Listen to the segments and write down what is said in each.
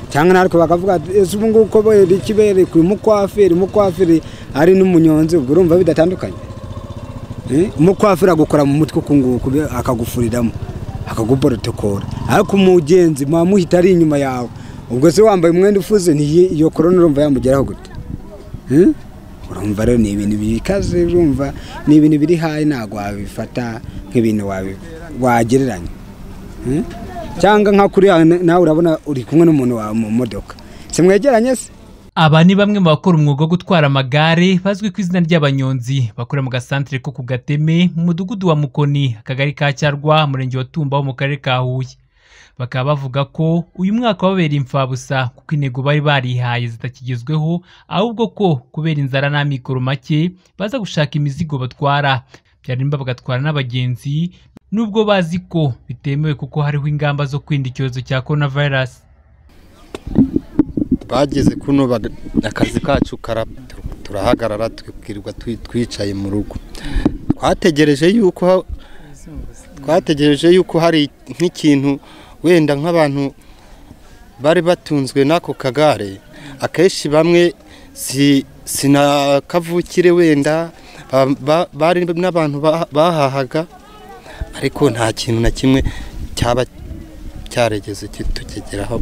cyangwa natwe bakavuga ati ese ubu ngubu ko ikibere ku mukwafiri umukwafiri ari n'umunyonzi ubwo urumva bidatandukanye umukwafiri agukora mu mutwe ukunguku akagufuriramo akaguporotekora ariko umugenzi muhamuhita ari inyuma yawe ubwo se wambaye umwenda ufuze iyo korona urumva yamugeraho gute urumva rero ni ibintu bikaze urumva ni ibintu biri hayi ntabwo wabifata nk'ibintu wagereranya cyangwa nka kuri nawe urabona uri kumwe n'umuntu wawe mu modoka si mwegeranye se aba ni bamwe mu bakora umwuga wo gutwara amagare bazwi ku izina ry'abanyonzi bakorera mu gasantere ko ku gateme mu mudugudu wa mukoni akagari ka cyarwa umurenge wa tumba wo mu karere ka huye bakaba bavuga ko uyu mwaka wababera imfabusa kuko intego bari barihaye zitakigezweho ahubwo ko kubera inzara n'amikoro make baza gushaka imizigo batwara byarimba bagatwara n'abagenzi nubwo bazi ko bitemewe kuko hariho ingamba zo kwirinda icyorezo cya korona vayirasi bageze kuno akazi kacu turahagarara twibwirwa twicaye mu rugo twategereje yuko twategereje yuko hari nk'ikintu wenda nk'abantu bari batunzwe n'ako kagare akenshi bamwe si na kavukire wenda bari n'abantu bahahaga ariko nta kintu na kimwe cyaba cyaregeze tukigeraho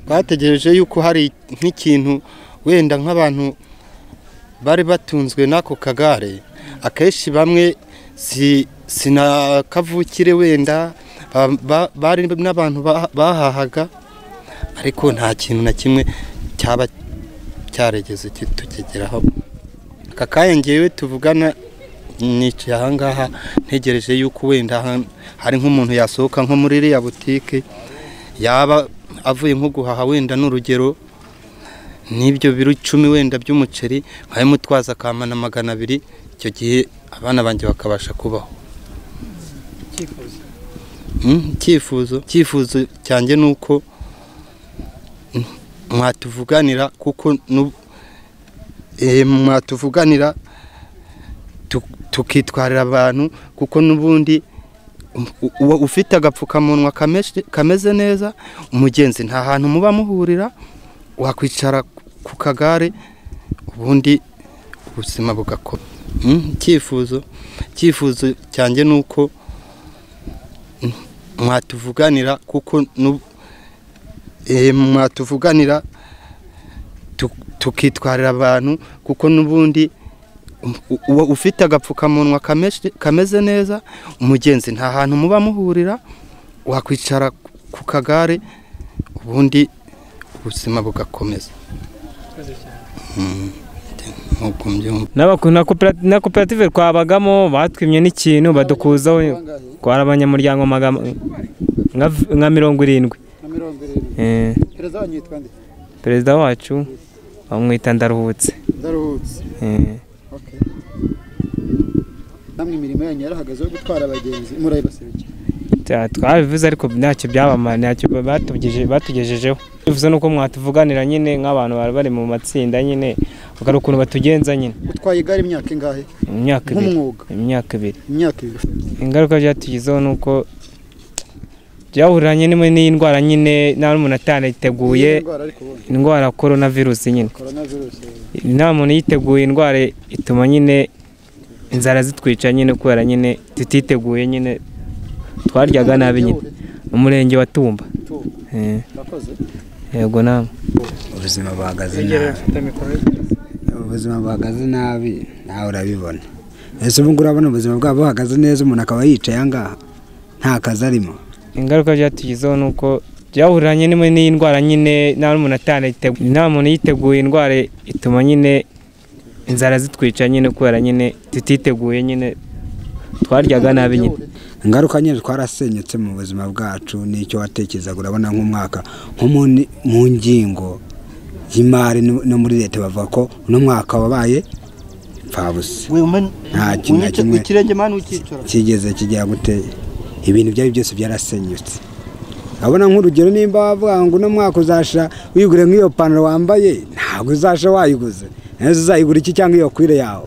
twategereje yuko hari nk'ikintu wenda nk'abantu bari batunzwe n'ako kagare akenshi bamwe si na kavukire wenda bari n'abantu bahahaga ariko nta kintu na kimwe cyaba cyaregeze tukigeraho aka kayengewe tuvugana nicaye ahangaha ntegereje yuko wenda hari nk'umuntu yasohoka nko muri iriya butike yaba avuye nko guhaha wenda n'urugero n'ibyo biro icumi wenda by'umuceri nkaba mutwaza akamana magana abiri icyo gihe abana banjye bakabasha kubaho icyifuzo icyifuzo cyanjye ni uko mwatuvuganira kuko mwatuvuganira tukitwarira abantu kuko n'ubundi ufite agapfukamunwa kameze neza umugenzi nta hantu muba muhurira wakwicara ku kagare ubundi ubuzima bugakora icyifuzo icyifuzo cyanjye ni uko mwatuvuganira kuko mwatuvuganira tukitwarira abantu kuko n'ubundi ufite agapfukamunwa kameze neza umugenzi nta hantu muba muhurira wakwicara ku kagare ubundi ubuzima bugakomeza na koperative twabagamo batwimye n'ikintu badukuzaho twara abanyamuryango nka mirongo irindwi perezida wacu bamwita ndaruhutse namwe imirimo yanyu yarahagaze yo gutwara abagenzi murayibaserukiye twabivuze ariko ntacyo byabamara ntacyo batugejejeho bivuze nuko mwatuvuganira nyine nk'abantu bari bari mu matsinda nyine bakari ukuntu batugenza nyine utwaye igare imyaka ingahe imyaka ibiri nk'umwuga imyaka ibiri imyaka ibiri ingaruka byatugizeho ni uko byahuriranye n'indwara nyine nta n'umuntu atariteguye indwara ya korona virusi nyine nta muntu yiteguye indwara ituma nyine inzara zitwica nyine kubera nyine tutiteguye nyine twaryaga nabi nyine umurenge wa tumba yego nawe ubuzima buhagaze nabi ubuzima buhagaze nabi nawe urabibona ese ubu ngubu urabona ubuzima bwabo buhagaze neza umuntu akaba yicaye ahangaha nta kazi arimo ingaruka byatugizeho ni uko byahuriranye n'indwara nyine nta n'umuntu atariteguye nta muntu yiteguye indwara ituma nyine inzara zitwica nyine kubera nyine tutiteguye nyine twaryaga nabi nyine ingaruka nyine twarasenyutse mu buzima bwacu n'icyo watekerezaga urabona nk'umwaka nko mu ngingo y'imari no muri leta bavuga ko uno mwaka wabaye pfabusa nta kintu na kimwe kigeze kijya guteye ibintu byari byose byarasenyutse urabona nk'urugero nimba wavuga ngo uno mwaka uzasha wigure nk'iyo pantaro wambaye ntabwo uzasha wayiguze nazo uzayigura iki cyangwa iyo kwire yawe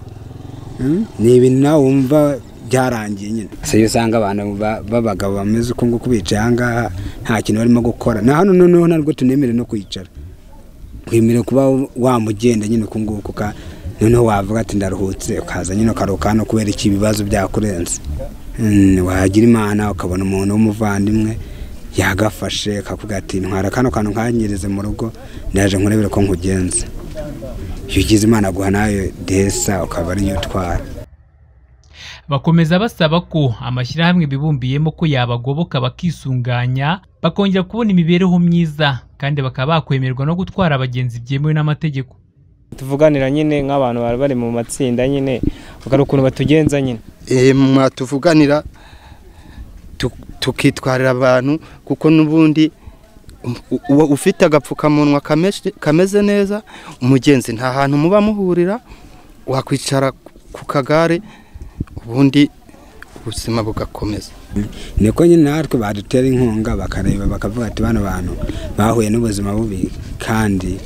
ni ibintu nawe wumva byarangiye nyine iyo usanga abantu ba- b'abagabo bameze uko nguko bicaye aha ngaha nta kintu barimo gukora na hano noneho ntabwo tunemere no kwicara twemerewe kuba wamugenda nyine uku nguku ka noneho wavuga ati ndaruhutse ukaza nyine ukaruhuka hano kubera iki ibibazo byakurenze Mm, wagira imana ukabona umuntu w'umuvandimwe yagafashe akakubwira ati ntwara kano kantu nkanyereze mu rugo ndaje nkurebere ko nkugenza iyo ugize imana aguha nayo desa ukaba ariyo utwara bakomeza basaba ko amashyirahamwe bibumbiyemo ko yabagoboka bakisunganya bakongera kubona imibereho myiza kandi bakaba bakwemerwa no gutwara abagenzi byemewe n'amategeko tuvuganira nyine nk'abantu bari bari mu matsinda nyine bakari ukuntu batugenza nyine Eh, mwatuvuganira tu- tukitwarira abantu kuko n'ubundi u- uwo ufite agapfukamunwa kameshe- kameze neza umugenzi nta hantu muba muhurira wakwicara ku kagare ubundi ubuzima bugakomeza niko nyine natwe badutera inkunga bakareba bakavuga ati bano bantu bahuye n'ubuzima bubi kandi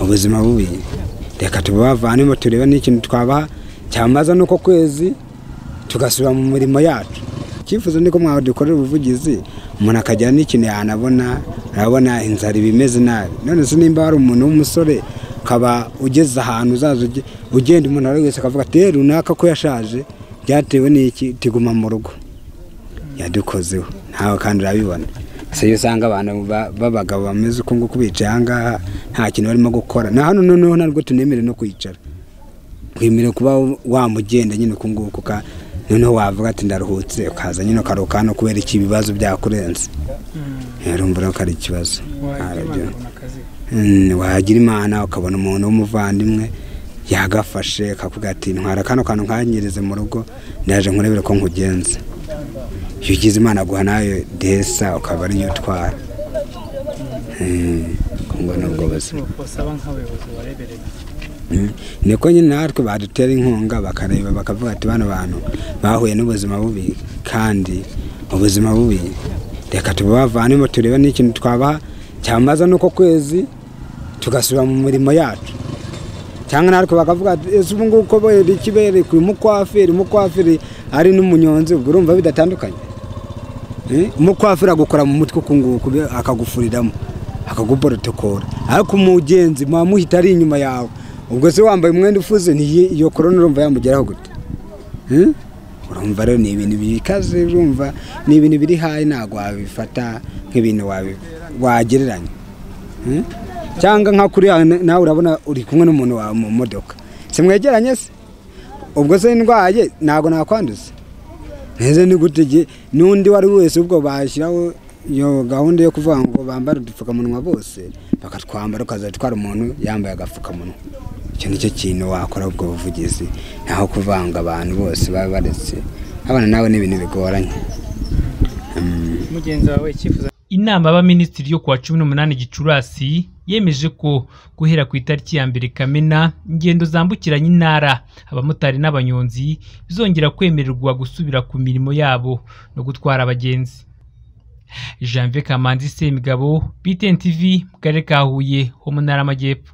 ubuzima bubi reka tubavanemo turebe n'ikintu twabaha cyamaza n'uko kwezi tugasubira mu mirimo yacu icyifuzo ni ko mwadukorera ubuvugizi umuntu akagira n'ikintu yanabona arabona inzara iba imeze nabi none se nimba hari umuntu w'umusore ukaba ugeze ahantu uzaza uge- ugenda umuntu ari wese akavuga ati "Eh, runaka ko yashaje byatewe n'iki tiguma mu rugo yadukozeho ntawe kandi urabibona gusa iyo usanga abantu ba- b'abagabo bameze uko nguko bicaye aha ngaha nta kintu barimo gukora na hano noneho ntabwo tunemere no kwicara twemerewe kuba wamugenda nyine uku nguku ka noneho wavuga ati ndaruhutse ukaza nyine ukaruhuka hano kubera iki ibibazo byakurenze yarumva urabona ko ari ikibazo Arabyo. Mm, wagira imana ukabona umuntu w'umuvandimwe yagafashe akakubwira ati ntwara kano kantu nkanyereze mu rugo ndaje nkurebere ko nkugenza iyo ugize imana aguha nayo desa ukaba ariyo utwara Mm, ubwo ni ubwo buzima Mm. niko nyine natwe badutera inkunga bakareba bakavuga ati bano bantu bahuye n'ubuzima bubi kandi ubuzima bubi reka tubavanemo turebe n'ikintu twabaha cyamaza n'uko kwezi tugasubira mu mirimo yacu cyangwa natwe bakavuga ati ese ubu ngubu ko bere iki berekwe umukwafiri umukwafiri ari n'umunyonzi ubwo urumva bidatandukanye Eh, umukwafiri agukora mu mutwe uku nguku be- akagufuriramo akaguporotokola ariko umugenzi muba muhita ari inyuma yawe ubwo se wambaye umwenda ufuze niyi iyo korona urumva yamugeraho gute Hmm? urumva rero ni ibintu bikaze urumva ni ibintu biri hayi ntabwo wabifata nk'ibintu wabi- wagereranya Hmm? cyangwa nka kuriya na- nawe urabona uri kumwe n'umuntu wawe mu modoka si mwegeranye se ubwo se ndwaye ntabwo nakwanduza neza ni gute igihe n'undi uwo ari we wese ubwo bashyiraho iyo gahunda yo kuvuga ngo bambare udupfukamunwa bose bakatwambara ukazajya utwara umuntu yambaye agapfukamunwa icyo ni cyo kintu wakora ubwo buvugizi naho kuvanga abantu bose baba baretse abana nawe ni ibintu bigoranye inama y'abaminisitiri yo kuwa cumi n'umunani gicurasi yemeje ko guhera ku itariki ya mbere kamena ingendo zambukiranya intara abamotari n'abanyonzi bizongera kwemererwa gusubira ku mirimo yabo no gutwara abagenzi janvier kamanzi semigabo btn tv mu karere ka huye ho mu ntara y'amajyepfo